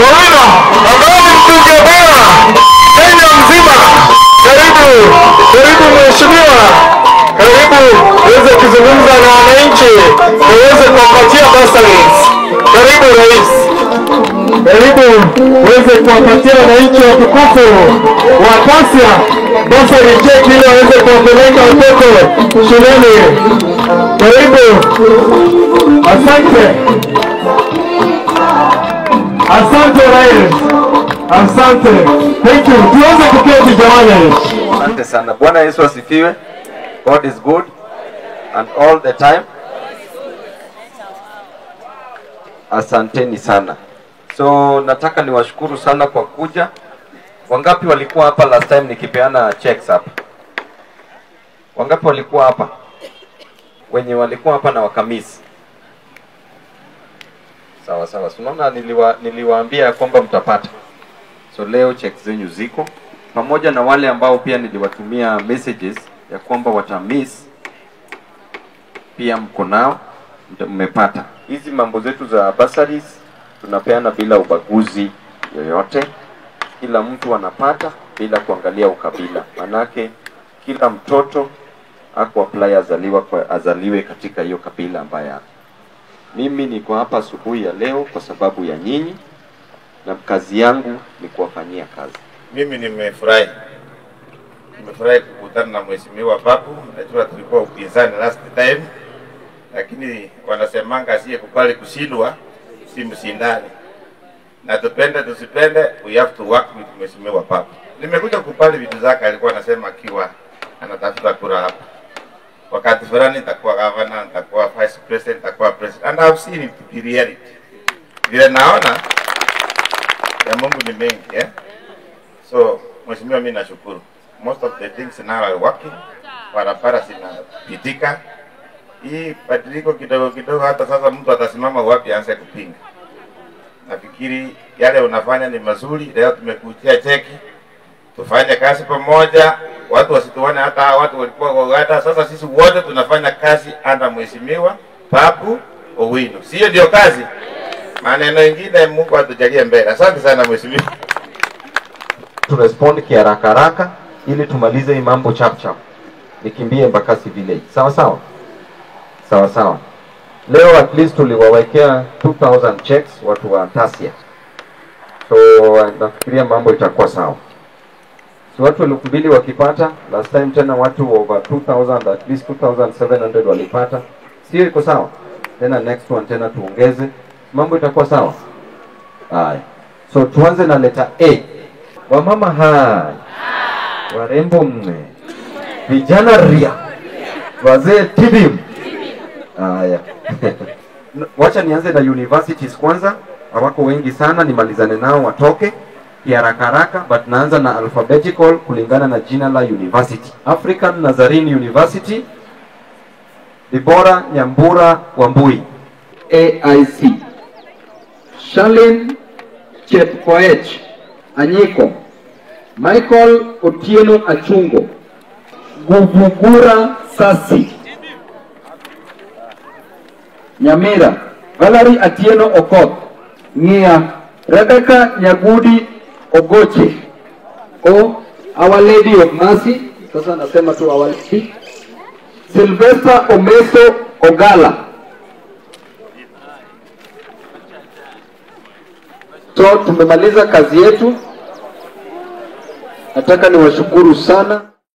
Owino ambaye ni mbunge bora Kenya mzima. Karibu, karibu mheshimiwa, karibu uweze kuzungumza na wananchi, uweze kuwapatia bursaries. Karibu rais, karibu uweze kuwapatia wananchi watukufu wa Kasia bursary check ili waweze kuwapeleka watoto shuleni. Karibu, asante. Asante rais, asante. Thank you. Tuweze kuketi jamani. Asante sana. Bwana Yesu asifiwe. God is good and all the time. Asanteni sana. So nataka niwashukuru sana kwa kuja. Wangapi walikuwa hapa last time nikipeana checks hapa? Wangapi walikuwa hapa? Wenye walikuwa hapa na wakamisi. Sawa sawa. Si Unaona niliwa, niliwaambia ya kwamba mtapata. So leo check zenyu ziko pamoja na wale ambao pia niliwatumia messages ya kwamba watamiss, pia mko nao, mta- mmepata. Hizi mambo zetu za bursaries tunapeana bila ubaguzi yoyote, kila mtu anapata bila kuangalia ukabila, manake kila mtoto ako apply azaliwa kwa, azaliwe katika hiyo kabila ambaye ako. Mimi niko hapa asubuhi ya leo kwa sababu ya nyinyi na kazi yangu ni kuwafanyia kazi. Mimi nimefurahi, nimefurahi kukutana na mheshimiwa Babu. Najua tulikuwa upinzani last time, lakini wanasemanga asiyekubali kushindwa si mshindani, na tupende tusipende, we have to work with mheshimiwa Babu. Nimekuja kukubali vitu zake, alikuwa anasema akiwa anatafuta kura hapa wakati fulani nitakuwa governor, nitakuwa vice president, nitakuwa president, and I've seen it in reality. Vile naona ya Mungu ni mengi eh? So mheshimiwa, mimi nashukuru, most of the things now are working, barabara zinapitika. Hii badiliko kidogo kidogo, hata sasa mtu atasimama wapi aanze kupinga? Nafikiri yale unafanya ni mazuri. Leo tumekutia cheki, tufanye kazi pamoja, watu wasituone hata hawa watu walikuwa hata sasa. Sisi wote tunafanya kazi anda mheshimiwa Babu Owino, sio ndio kazi? Maneno mengine Mungu atujalie mbele. Asante sana mheshimiwa. turespond kiharaka haraka ili tumalize hii mambo chap chap, nikimbie Embakasi village. Sawa sawa, sawa sawa. Leo at least tuliwawekea 2000 checks watu wa Tasia, so nafikiria mambo itakuwa sawa. So watu elfu mbili wakipata, last time tena watu over 2000 at least 2700 walipata, sio iko sawa? Tena next one tena tuongeze, mambo itakuwa sawa. Haya, so tuanze na letter A. Wamama hai, warembo mne, vijana ria, wazee tibim. Haya, wacha nianze na universities kwanza, hawako wengi sana, nimalizane nao watoke kiharaka haraka, but naanza na alphabetical kulingana na jina la university. African Nazarene University, Dibora Nyambura Wambui. AIC. Shalin Chepkoech Anyiko. Michael Otieno Achungo. Guvugura Sasi. Nyamira. Valerie Atieno Okoth. Ng'ia. Rebecca Nyagudi Ogoche. O Our Lady of Mercy. Sasa nasema tu Our Lady. Sylvester Omeso Ogala. So tumemaliza kazi yetu. Nataka niwashukuru sana.